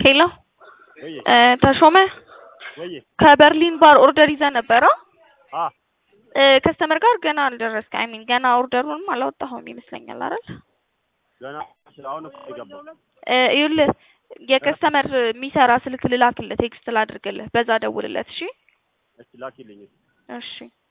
ሄሎ ወይ እ ተሾመ ወይ ከበርሊን ባር ኦርደር ይዘህ ነበረ? አ እ ከስተመር ጋር ገና አልደረስክ። አይ ሚን ገና ኦርደሩንም አላወጣኸውም ይመስለኛል አይደል? ገና አሁን እኮ የገባው እ ይኸውልህ የከስተመር የሚሰራ ስልክ ልላክልህ፣ ቴክስት ላድርግልህ፣ በዛ ደውልለት። እሺ እስቲ ላኪልኝ። እሺ